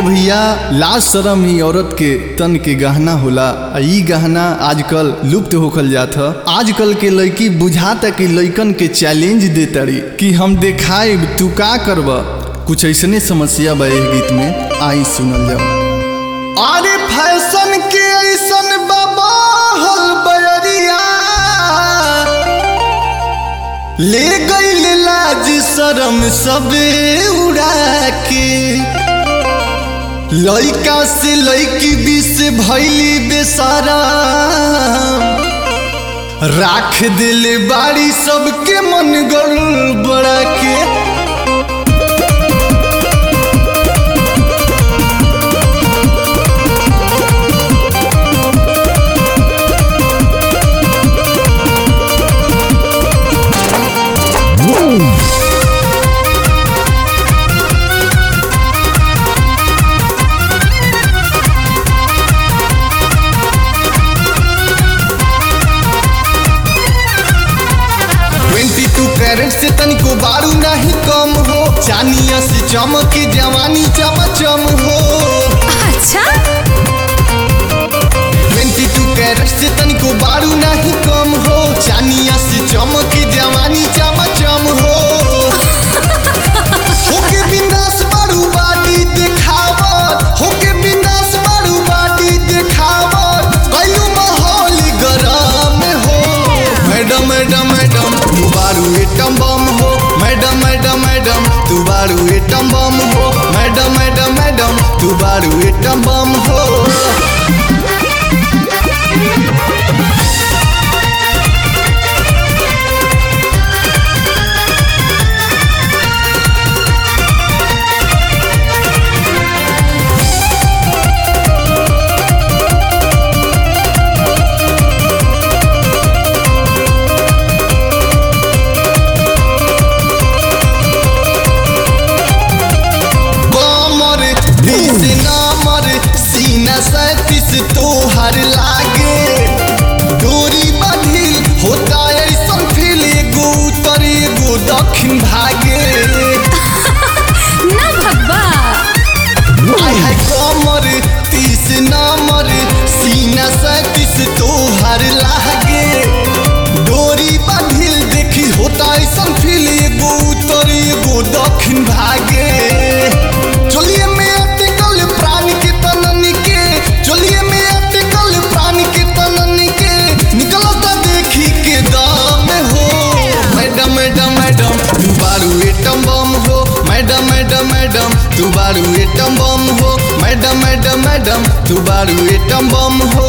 भैया लाज शरम ही औरत के तन के गहना होला आ ई गहना आजकल लुप्त होखल जात ह आजकल के लड़की बुझाता कि लइकन के चैलेंज दे तारी कि हम देखाएब तू का करब कुछ ऐसने समस्या बा एह गीत में आई सुनल जाओ अरे फैशन के ऐसन बाबा हल बयरिया ले गईल लाज शरम सबे उड़ा के लइका से लइकी बीस भैली बेसारा राख दिल बाड़ी सबके मन गड़बड़ा के ट्वेंटी टू कैरेट से तनिको बारू नहीं कम हो चानिया से चमक जवानी चमचम हो अच्छा ट्वेंटी टू कैरेट से तनिको बारू नहीं कम हो चानिया से चमक जवानी चमचम हो होके बिंदास बारू बाडी देखावत होके बिंदास बारू बाडी देखावत कइलू माहौल गरम हो मैडम मैडम मैडम तू बारू एटम बम हो मैडम मैडम मैडम तू बारू एटम बम हो मैडम मैडम मैडम तू बारू एटम बम हो कमर बीस नंबर सीना सैतीस तोहर लागे डोरी बांधिल होता ऐसन फील एगो उत्तर एगो दक्षिण भागे ना भगवा आय हाय कमर तीस नंबर सीना सैतीस तोहर लागे डोरी बांधिल देखी होता ऐसन फील एगो उत्तर एगो दक्षिण भागे चलिए में अटकल प्राण के तनन के चलिए में अटकल प्राण के तनन के निकलता देखी के दाम हो मैडम मैडम मैडम तू बारू एटम बम हो मैडम मैडम मैडम तू बारू एटम बम हो मैडम मैडम मैडम तू बारू एटम बम हो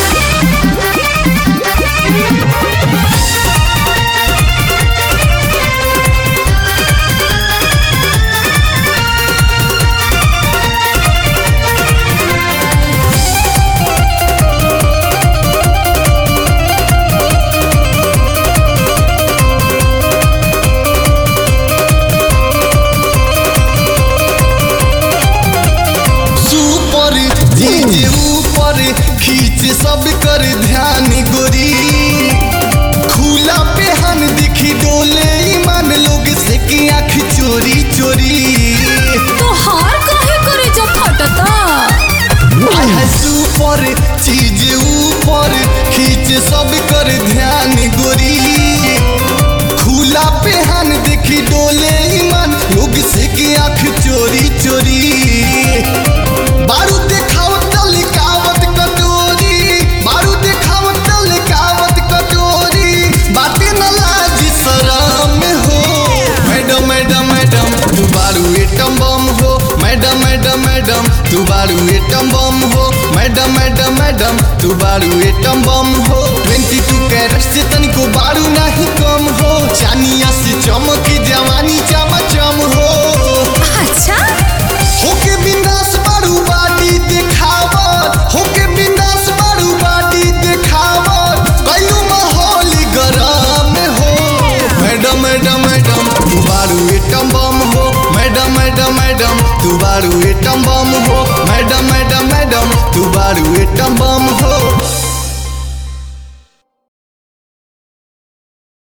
सुपर जीजे ऊपर खींच सब कर ध्यान गोरी खुला पेहन दिखी डोले ईमान लोग से की आँख चोरी चोरी तो हार काहे करे जब फटता आय है सुपर चीज ऊपर खींच सब कर ध्यान गोरी खुला पेहन देखी डोले ईमान लोग से की आँख चोरी चोरी बारू देखावत लिकावत कटोरी बारू देखावत लिकावत कटोरी बातें न लाज शरम हो मैडम मैडम मैडम तू बारू एटम बम हो मैडम मैडम मैडम तू बारू एटम बम हो मैडम मैडम मैडम तू बारू एटम बम हो ट्वेंटी टू कैरेट से तनिको बारू नहीं कम हो चानिया से चमक जवानी चमचम हो अच्छा होके बिंदास बारू बाडी देखावत होके बिंदास बारू बाडी देखावत कइलू माहौल गरम हो मैडम मैडम मैडम तू बारू एटम बम हो मैडम मैडम मैडम तू बारू एटम बम हो मैडम मैडम मैडम तू बारू एटम बम हो